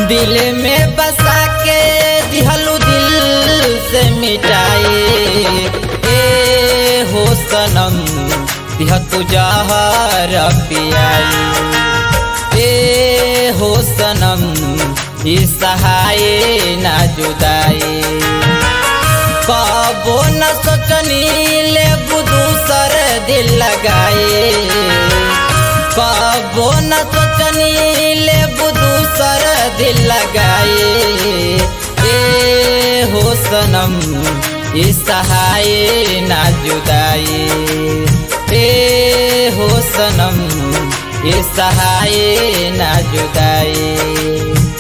दिल में बसा के दिहलू दिल से मिटाए ए हो सनम दिह तू जहर पियाई ए हो सनम ई सहाय ना जुदाई कबो न सोचनी ले दूसर दिल लगाए कबो न सोचनी ले दूसर दिल लगाए ए हो सनम ई सहाय ना जुदाई ए हो सनम ई सहाय ना जुदाई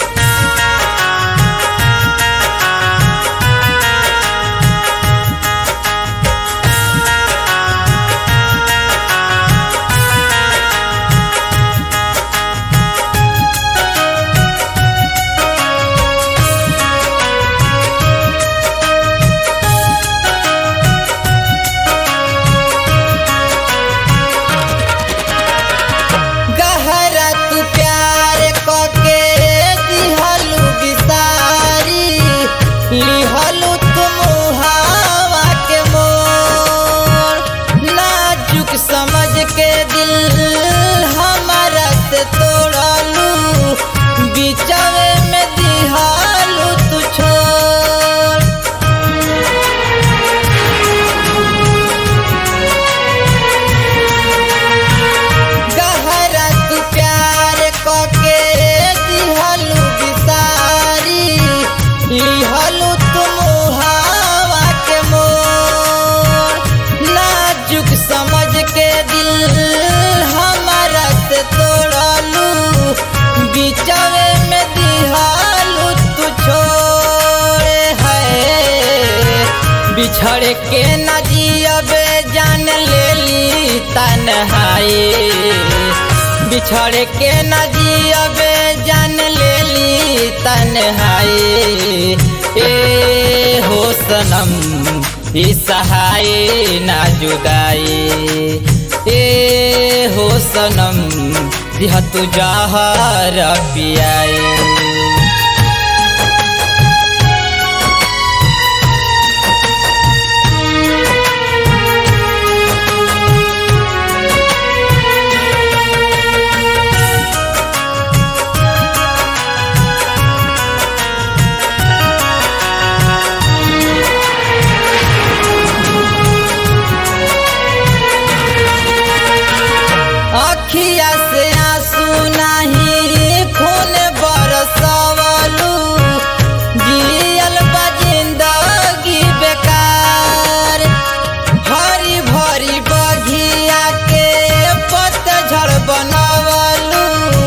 गहरा तू प्यार कके दिहलू बिसारी लिहलू तुम हवा के मोर नाजुक समझ के दिल हमारा से तोड़लू बिचवे में दिहलू तू छोड़ गहरा तू प्यार कके दिहलू बिसारी लिहलू तुम हवा के मोर नाजुक समझ के दिल हमारा से तोड़लू बिचवे में दिहलू तू छोड़े है बिछड़ के न जियबे जान लेली तन्हाई बिछड़ के न जियबे जान लेली तन्हाई ए हो सनम ई सहाय ना जुदाई ए हो सनम दिह तू जहर पियाई अखिया से आंसू नहीं खून बरसवलू जियल बा जिंदगी बेकार हरी भरी बघिया के पतझड़ बनवलू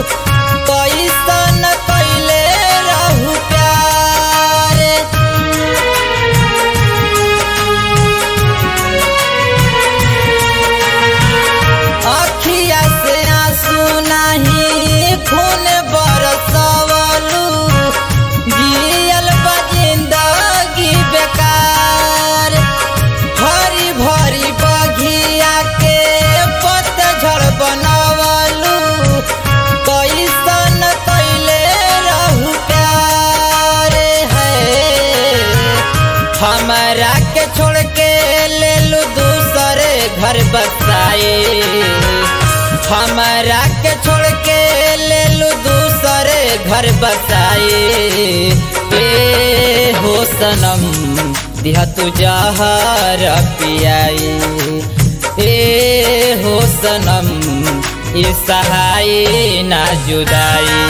कैसन कैले रहू प्यार अखिया से आंसू नहीं खून बरसवलू जियल बा जिंदगी बेकार हरी भरी बघिया के पतझड़ बनवलू कैसन कैले रहू प्यार है हमारा के छोड़ के ले लू दूसरे घर बसाए हमारा के छोड़ के ले लू दूसरे घर बसाए ए हो सनम दिया तू जहर पियाई ए हो सनम ये सहाय ना जुदाई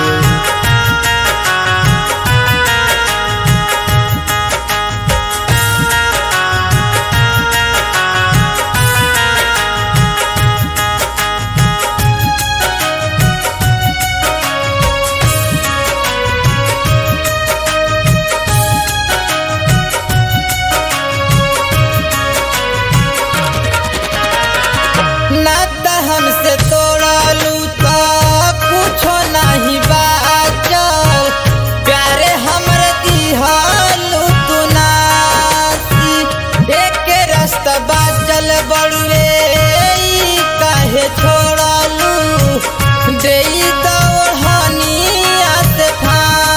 ना त हमसे तोड़लू तो कुछो नहीं बाचल प्यारे हमरे दिहलू तू नासी एक रास्ता बाचल बड़ुए ई काहे छोड़लू देई दौड़निया से फांसी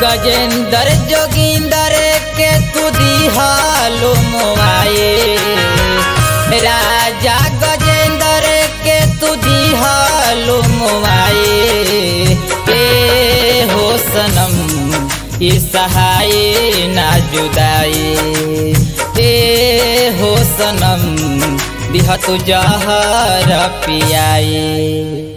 गजेंद्र जोगिंदर के तू दिहालो मोआए राजा गजेंद्र के तू दिहालो मोआए ए हो सनम ई सहाय ना जुदाई ए हो सनम दिह तू जहर पियाए